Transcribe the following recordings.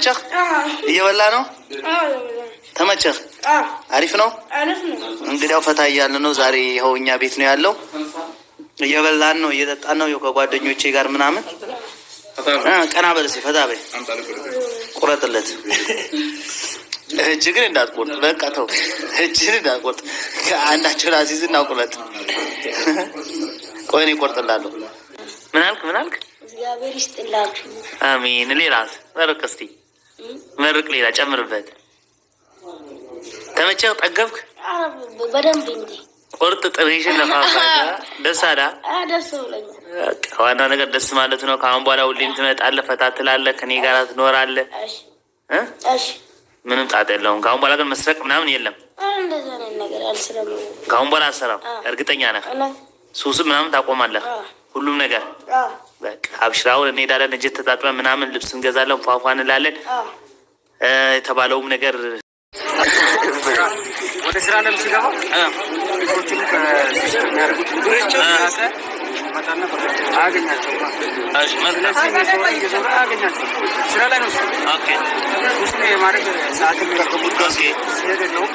ተመቸህ? እየበላ ነው? ተመቸህ? አሪፍ ነው። አሪፍ ነው። እንግዲያው ፈታ እያልን ነው። ዛሬ ይኸው እኛ ቤት ነው ያለው። እየበላን ነው፣ እየጠጣን ነው። ይኸው ከጓደኞቼ ጋር ምናምን እ ቀና በል እስኪ ፈታ በይ። ቁረጥለት። እጅግን እንዳትቆርጥ፣ በቃ ተው፣ እጅግን እንዳትቆርጥ። አንዳቸውን አዚዝና ቁረጥ። ቆይ እኔ እቆርጥላለሁ። ምን አልክ? ምን አልክ? እግዚአብሔር ይስጥላችሁ። አሚን። ሌላስ? መርቅ እስቲ መርቅ፣ ሌላ ጨምርበት። ተመቸህ? ጠገብክ? ኧረ በደንብ እንጂ ቁርጥ ጥሬሽን ለፋፋ ደስ አላ ኧረ ደስ ብሎኛል። በቃ ዋና ነገር ደስ ማለት ነው። ከአሁን በኋላ ሁሌም ትመጣለህ፣ ፈታ ትላለህ፣ ከኔ ጋር ትኖራለህ እሺ እ እሺ። ምንም ጣጣ የለውም። ከአሁን በኋላ ግን መስረቅ ምናምን የለም። ኧረ እንደዛ አይነት ነገር አልስለም። ከአሁን በኋላ አሰራም። አዎ። እርግጠኛ ነህ? እውነት ሱስ ምናምን ታቆማለህ። አዎ። ሁሉም ነገር አዎ በቃ አብሽር። አሁን እንሄዳለን፣ እጅ ተጣጥበን ምናምን ልብስ እንገዛለን፣ ፏፏ እንላለን። አዎ እ የተባለውም ነገር ወደ ስራ ለም ሲገባ ልጆቹን ከሱስ ከሚያደርጉት ራቀ መጣና አያገኛቸውም። ስለዚህ እየዞረ እየዞረ አያገኛቸውም። ስራ ላይ ነው እሱ። ኦኬ ሱስን የማድረግ ሰዓት የሚረከቡት ኦኬ ሲሄድ የለውም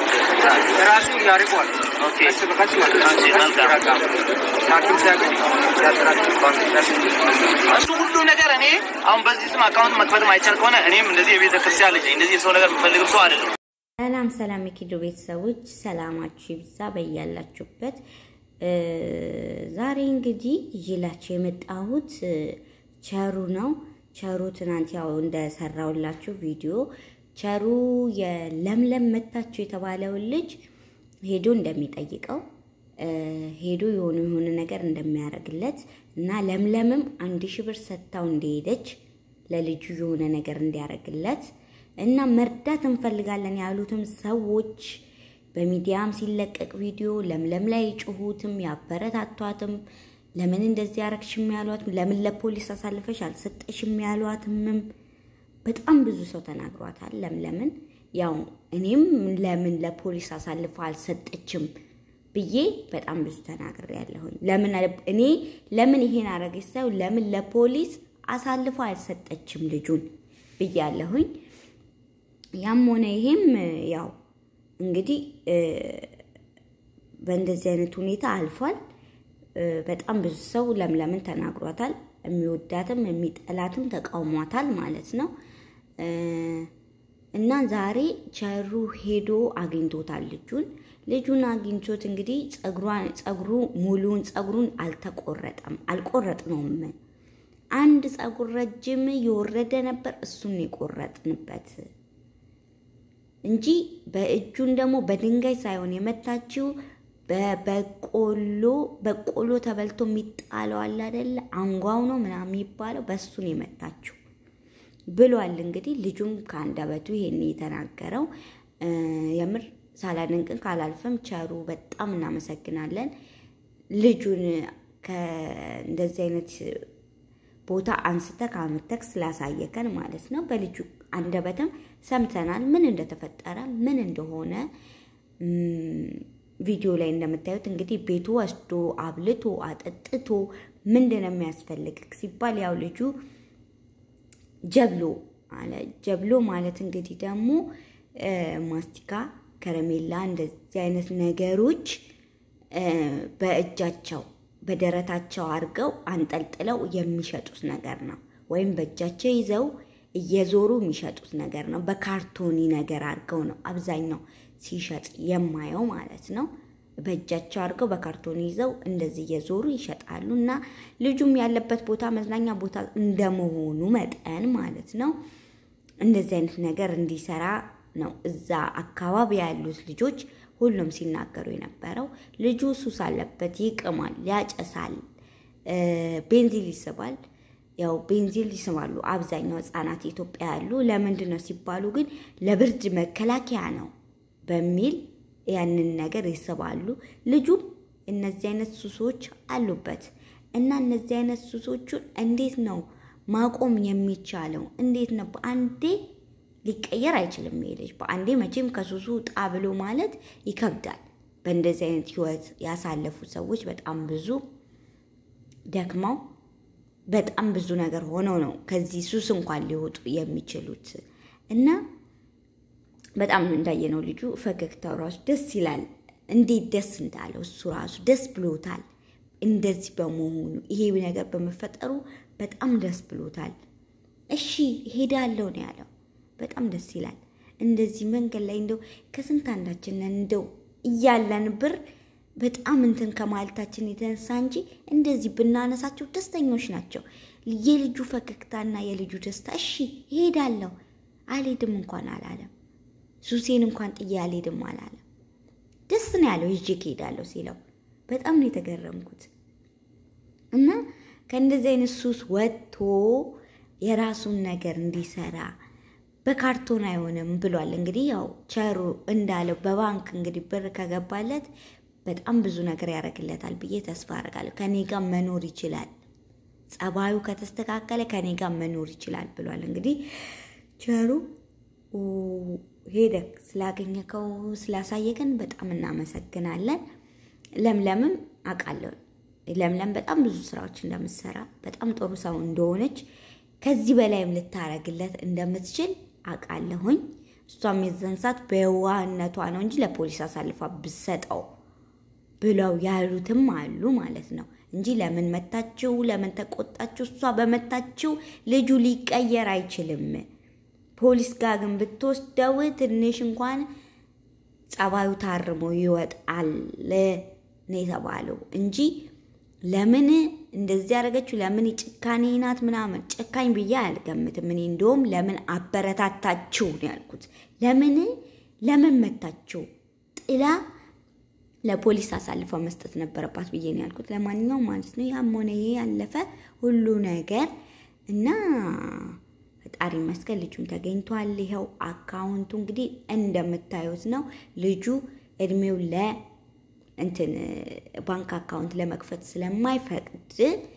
ራሱ ያርቀዋል። ኦኬ ቀስ በቀስ ማለት ነው። እሺ፣ መልካም። ይራቃል። ሐኪም ሲያገኝ ሲያጠራቅም ባንክ ሲያስገኝ እሱ ሁሉ ነገር እኔ አሁን በዚህ ስም አካውንት መክፈትም አይቻል ከሆነ እኔም እንደዚህ የቤተ ክርስቲያን ልጅ ነኝ። እንደዚህ የሰው ነገር የምፈልግም ሰው አይደለም። ሰላም ሰላም የኪዶ ቤተሰቦች ሰላማችሁ ይብዛ በያላችሁበት። እ ዛሬ እንግዲህ ይዤላችሁ የመጣሁት እ ቸሩ ነው። ቸሩ ትናንት ያው እንደሰራውላችሁ ቪዲዮ ቸሩ የለምለም መታችሁ የተባለውን ልጅ ሄዶ እንደሚጠይቀው እ ሄዶ የሆነ የሆነ ነገር እንደሚያደርግለት እና ለምለምም አንድ ሺህ ብር ሰጥታው እንደሄደች ለልጁ የሆነ ነገር እንዲያደርግለት እና መርዳት እንፈልጋለን ያሉትም ሰዎች በሚዲያም ሲለቀቅ ቪዲዮ ለምለም ላይ ጩሁትም ያበረታቷትም ለምን እንደዚህ ያረግሽም ያሏትም ለምን ለፖሊስ አሳልፈሽ አልሰጠሽም ያሏትምም በጣም ብዙ ሰው ተናግሯታል። ለምለምን ያው እኔም ለምን ለፖሊስ አሳልፈ አልሰጠችም ብዬ በጣም ብዙ ተናግሬ ያለሁኝ። ለምን አለ- እኔ ለምን ይሄን አረገች ሳይሆን ለምን ለፖሊስ አሳልፈ አልሰጠችም ልጁን ብዬ ያለሁኝ። ያም ሆነ ይሄም ያው እንግዲህ እ በእንደዚህ አይነት ሁኔታ አልፏል። እ በጣም ብዙ ሰው ለምለምን ተናግሯታል። የሚወዳትም የሚጠላትም ተቃውሟታል ማለት ነው። እ እና ዛሬ ቸሩ ሄዶ አግኝቶታል ልጁን። ልጁን አግኝቶት እንግዲህ ጸጉሯን ጸጉሩ ሙሉውን ጸጉሩን አልተቆረጠም አልቆረጥነውም። አንድ ጸጉር ረጅም የወረደ ነበር፣ እሱን የቆረጥንበት እንጂ በእጁን ደግሞ በድንጋይ ሳይሆን የመታችው በበቆሎ በቆሎ ተበልቶ የሚጣለው አለ አይደለ? አንጓው ነው ምናምን የሚባለው በእሱን የመታችው ብሏል። እንግዲህ ልጁም ከአንደበቱ ይሄን የተናገረው እ የምር ሳላደንቅን ካላልፍም ቸሩ በጣም እናመሰግናለን። ልጁን ከእንደዚህ አይነት ቦታ አንስተ ከአምተክ ስላሳየከን ማለት ነው። በልጁ አንደበትም ሰምተናል ምን እንደተፈጠረ ምን እንደሆነ እም፣ ቪዲዮ ላይ እንደምታዩት እንግዲህ ቤቱ ወስዶ አብልቶ አጠጥቶ ምንድን ነው የሚያስፈልግ ሲባል ያው ልጁ ጀብሎ አለ። ጀብሎ ማለት እንግዲህ ደግሞ እ ማስቲካ፣ ከረሜላ እንደዚህ አይነት ነገሮች እ በእጃቸው በደረታቸው አድርገው አንጠልጥለው የሚሸጡት ነገር ነው። ወይም በእጃቸው ይዘው እየዞሩ የሚሸጡት ነገር ነው። በካርቶኒ ነገር አድርገው ነው አብዛኛው ሲሸጥ የማየው ማለት ነው። በእጃቸው አድርገው በካርቶኒ ይዘው እንደዚህ እየዞሩ ይሸጣሉ። እና ልጁም ያለበት ቦታ መዝናኛ ቦታ እንደመሆኑ መጠን ማለት ነው እንደዚህ አይነት ነገር እንዲሰራ ነው እዛ አካባቢ ያሉት ልጆች ሁሉም ሲናገሩ የነበረው። ልጁ ሱስ አለበት፣ ይቅማል፣ ያጨሳል፣ እ ቤንዚል ይስባል። ያው ቤንዚል ይስማሉ አብዛኛው ህጻናት ኢትዮጵያ ያሉ። ለምንድን ነው ሲባሉ ግን ለብርድ መከላከያ ነው በሚል ያንን ነገር ይስባሉ። ልጁም እነዚህ አይነት ሱሶች አሉበት እና እነዚህ አይነት ሱሶቹን እንዴት ነው ማቆም የሚቻለው? እንዴት ነው በአንዴ ሊቀየር አይችልም። ይሄ ልጅ በአንዴ መቼም ከሱሱ ጣ ብሎ ማለት ይከብዳል። በእንደዚህ አይነት ህይወት ያሳለፉ ሰዎች በጣም ብዙ ደክመው በጣም ብዙ ነገር ሆነው ነው ከዚህ ሱስ እንኳን ሊወጡ የሚችሉት እና በጣም እንዳየነው ልጁ ፈገግታው ራሱ ደስ ይላል። እንዴት ደስ እንዳለው እሱ ራሱ ደስ ብሎታል። እንደዚህ በመሆኑ ይሄ ነገር በመፈጠሩ በጣም ደስ ብሎታል። እሺ ሄዳለሁ ነው ያለው። በጣም ደስ ይላል። እንደዚህ መንገድ ላይ እንደው ከስንት አንዳችን እንደው እያለን ብር በጣም እንትን ከማለታችን የተነሳ እንጂ እንደዚህ ብናነሳቸው ደስተኞች ናቸው። የልጁ ፈገግታና የልጁ ደስታ እሺ ሄዳለሁ አልሄድም እንኳን አላለም። ሱሴን እንኳን ጥዬ አልሄድም አላለም። ደስ ነው ያለው ይዤ እሄዳለሁ ሲለው በጣም ነው የተገረምኩት። እና ከእንደዚህ አይነት ሱስ ወጥቶ የራሱን ነገር እንዲሰራ በካርቶን አይሆንም ብሏል። እንግዲህ ያው ቸሩ እንዳለው በባንክ እንግዲህ ብር ከገባለት በጣም ብዙ ነገር ያደርግለታል ብዬ ተስፋ አደርጋለሁ። ከኔ ጋር መኖር ይችላል፣ ጸባዩ ከተስተካከለ ከኔ ጋር መኖር ይችላል ብሏል። እንግዲህ ቸሩ ሄደክ ስላገኘከው ስላሳየከን በጣም እናመሰግናለን። ለምለምም አውቃለሁ ለምለም በጣም ብዙ ስራዎች እንደምትሰራ በጣም ጥሩ ሰው እንደሆነች ከዚህ በላይም ልታረግለት እንደምትችል አውቃለሁኝ። እሷም የዛን ሰዓት በየዋህነቷ ነው እንጂ ለፖሊስ አሳልፋ ብሰጠው ብለው ያሉትም አሉ ማለት ነው እንጂ ለምን መታችው፣ ለምን ተቆጣችው? እሷ በመታችው ልጁ ሊቀየር አይችልም። ፖሊስ ጋር ግን ብትወስደው ትንሽ እንኳን ጸባዩ ታርሞ ይወጣል ነው የተባለው እንጂ ለምን እንደዚህ ያደረገችው ለምን ጭካኔ ናት ምናምን ጨካኝ ብዬ አልገምትም። እኔ እንደውም ለምን አበረታታችው ነው ያልኩት። ለምን ለምን መታችው ጥላ ለፖሊስ አሳልፈ መስጠት ነበረባት ብዬ ነው ያልኩት። ለማንኛውም ማለት ነው ያም ሆነ ይሄ ያለፈ ሁሉ ነገር እና ፈጣሪ መስቀል ልጁም ተገኝቷል። ይኸው አካውንቱ እንግዲህ እንደምታዩት ነው። ልጁ እድሜው ለ እንትን ባንክ አካውንት ለመክፈት ስለማይፈቅድ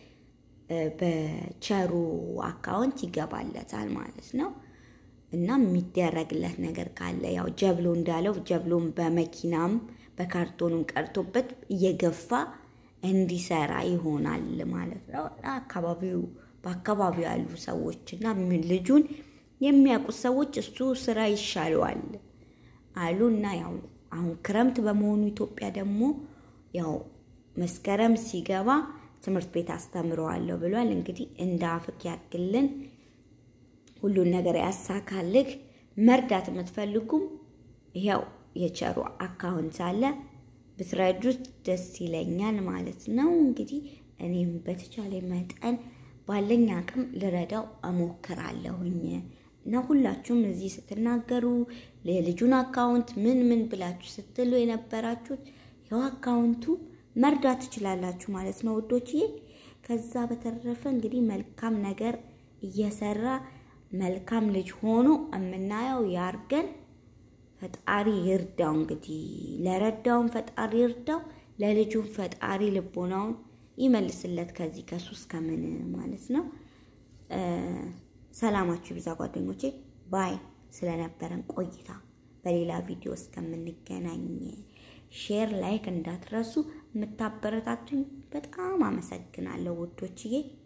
በቸሩ አካውንት ይገባለታል ማለት ነው። እና የሚደረግለት ነገር ካለ ያው ጀብሎ እንዳለው ጀብሎን በመኪናም በካርቶንም ቀርቶበት እየገፋ እንዲሰራ ይሆናል ማለት ነው። አካባቢው በአካባቢው ያሉ ሰዎች እና ልጁን የሚያውቁት ሰዎች እሱ ስራ ይሻለዋል አሉ እና ያው አሁን ክረምት በመሆኑ ኢትዮጵያ ደግሞ ያው መስከረም ሲገባ ትምህርት ቤት አስተምረዋለሁ ብሏል። እንግዲህ እንደ አፍክ ያድርግልን፣ ሁሉን ነገር ያሳካልህ። መርዳት የምትፈልጉም ይኸው የቸሩ አካውንት አለ ብትረዱት ደስ ይለኛል ማለት ነው። እንግዲህ እኔም በተቻለ መጠን ባለኝ አቅም ልረዳው እሞክራለሁኝ እና ሁላችሁም እዚህ ስትናገሩ የልጁን አካውንት ምን ምን ብላችሁ ስትሉ የነበራችሁት ያው አካውንቱ መርዳት ትችላላችሁ ማለት ነው ውዶችዬ። ከዛ በተረፈ እንግዲህ መልካም ነገር እየሰራ መልካም ልጅ ሆኖ የምናየው ያርገን። ፈጣሪ ይርዳው። እንግዲህ ለረዳውን ፈጣሪ ይርዳው፣ ለልጁም ፈጣሪ ልቦናውን ይመልስለት ከዚህ ከሱስ ከምን ማለት ነው። ሰላማችሁ ይብዛ ጓደኞቼ። ባይ ስለነበረን ቆይታ በሌላ ቪዲዮ እስከምንገናኝ ሼር፣ ላይክ እንዳትረሱ። የምታበረታቱኝ በጣም አመሰግናለሁ ውዶችዬ።